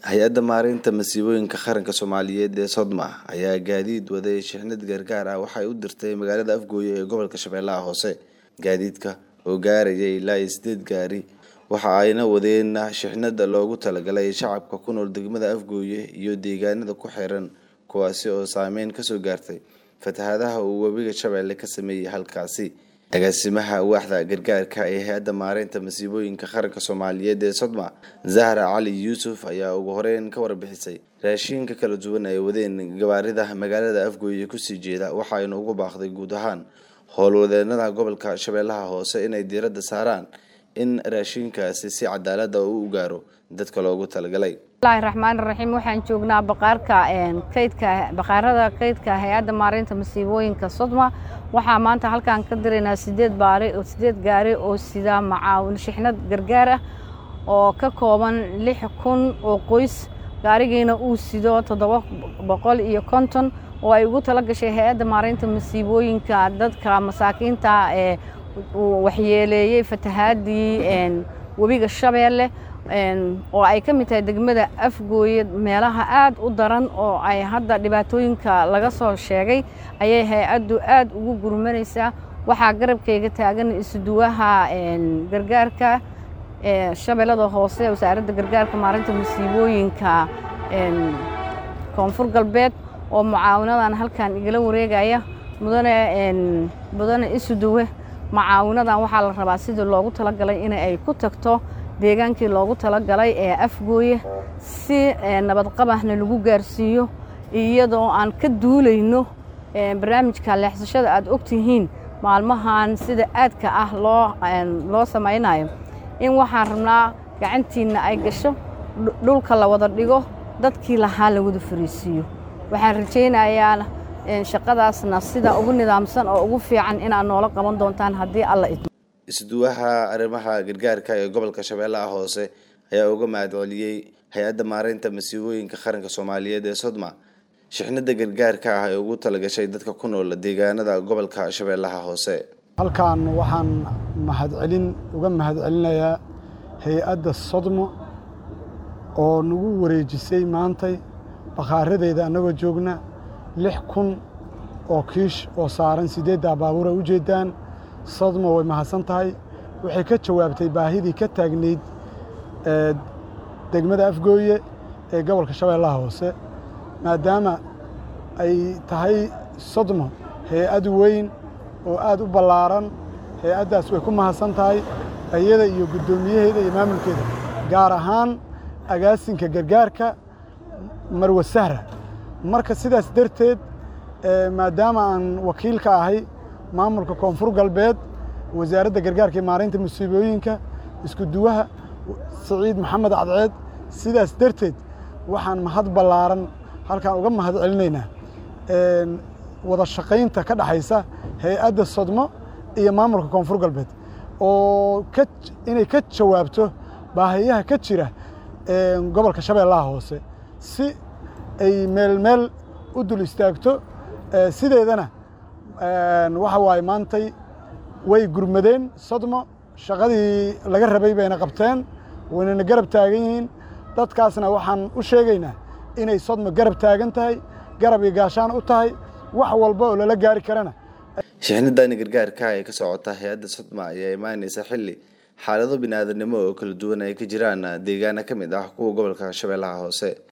hay-adda maareynta masiibooyinka qaranka soomaaliyeed ee sodma ayaa gaadiid waday shixnad gargaar ah waxay u dirtay magaalada afgooye ee gobolka shabeellaha hoose gaadiidka oo gaarayay ilaa iyo sideed gaari waxa ayna wadeen shixnada loogu talagalay shacabka ku nool degmada afgooye iyo deegaanada ku xiran kuwaasi oo saameyn kasoo gaartay fatahaadaha uu webiga shabeelle ka sameeyey halkaasi agaasimaha waaxda gargaarka ee hay-adda maareynta masiibooyinka qaranka soomaaliyeed ee sodma zahra cali yuusuf ayaa ugu horeyn ka warbixisay raashiinka kala duwan ay wadeen gabaarida magaalada afgooye kusii jeeda waxaayna ugu baaqday guud ahaan howlwadeenada gobolka shabeellaha hoose inay diiradda saaraan in raashiinkaasi si cadaalada u gaaro dadka loogu talagalay bismillahi raxmaani raxiim waxaan joognaa baqaarka kaydka baqaarada kaydka hay-adda maareynta masiibooyinka sodma waxaa maanta halkaan ka diraynaa sideed baari oo sideed gaari oo sida macaawin shixnad gargaar ah oo ka kooban lix kun oo qoys gaarigiina uu sido toddoba boqol iyo konton oo ay ugu tala gashay hay-adda maareynta masiibooyinka dadka masaakiinta ee waxyeeleeyey fatahaadii webiga shabeelle oo ay ka mid tahay degmada afgooye meelaha aad u daran oo ay hadda dhibaatooyinka laga soo sheegay ayay hay-addu aad ugu gurmanaysaa waxaa garabkayga taagan isuduwaha gargaarka shabeellada hoose wasaaradda gargaarka maarinta masiibooyinka koonfur galbeed oo mucaawinadan halkan igala wareegaya mudane mudane isuduwe mucaawinadan waxaa la rabaa sidii loogu talagalay in ay ku tagto deegaankii loogu talagalay ee afgooye si nabadqabahna lagu gaarsiiyo iyadoo aan ka duulayno barnaamijka leexsashada aad ogtihiin maalmahan sida aadka ah loo loo samaynayo in waxaan rabnaa gacantiinna ay gasho dhulka la wada dhigo dadkii lahaa la wada fariisiiyo waxaan rajaynayaa shaqadaasna sida ugu nidaamsan oo ugu fiican inaad noola qaban doontaan haddii alla idmo isduwaha arrimaha gargaarka ee gobolka shabeellaha hoose ayaa uga mahadceliyey hay-adda maareynta masiibooyinka qaranka soomaaliyeed ee sodma shixnada gargaarka ah ee ugu talagashay dadka ku nool deegaanada gobolka shabeellaha hoose halkan waxaan mahadcelin uga mahadcelinayaa hay-adda sodmo oo nagu wareejisay maantay bakhaaradeeda annagoo joogna lix kun oo kiish oo saaran siddeeddaa baabuur ay u jeeddaan sodmo way mahadsan tahay waxay ka jawaabtay baahidii ka taagnayd degmada afgooye ee gobolka shabeellaha hoose maadaama ay tahay sodmo hay-ad weyn oo aad u ballaaran hay-addaas way ku mahadsan tahay iyada iyo guddoomiyaheeda iyo maamulkeeda gaar ahaan agaasinka gargaarka marwe sahra marka sidaas darteed maadaama aan wakiil ka ahay maamulka koonfur galbeed wasaaradda gargaarka iyo maareynta musiibooyinka isku duwaha siciid maxamed cadceed sidaas darteed waxaan mahad ballaaran halkaan uga mahad celinaynaa wada shaqaynta ka dhexaysa hay-adda sodmo iyo maamulka koonfur galbeed oo ka inay ka jawaabto baahiyaha ka jira gobolka shabeellaha hoose si ay meel meel u dul istaagto sideedana waxa waaye maantay way gurmadeen sodmo shaqadii laga rabay bayna qabteen waynana garab taagan yihiin dadkaasna waxaan u sheegaynaa inay sodmo garab taagan tahay garab iyo gaashaan u tahay wax walba oo lala gaari karana shixnadani gargaarka ee ka socota hay-adda sodma ayaa imaaneysa xilli xaalado bini aadanimo oo kala duwan ay ka jiraan deegaana ka mid ah kuwa gobolka shabeellaha hoose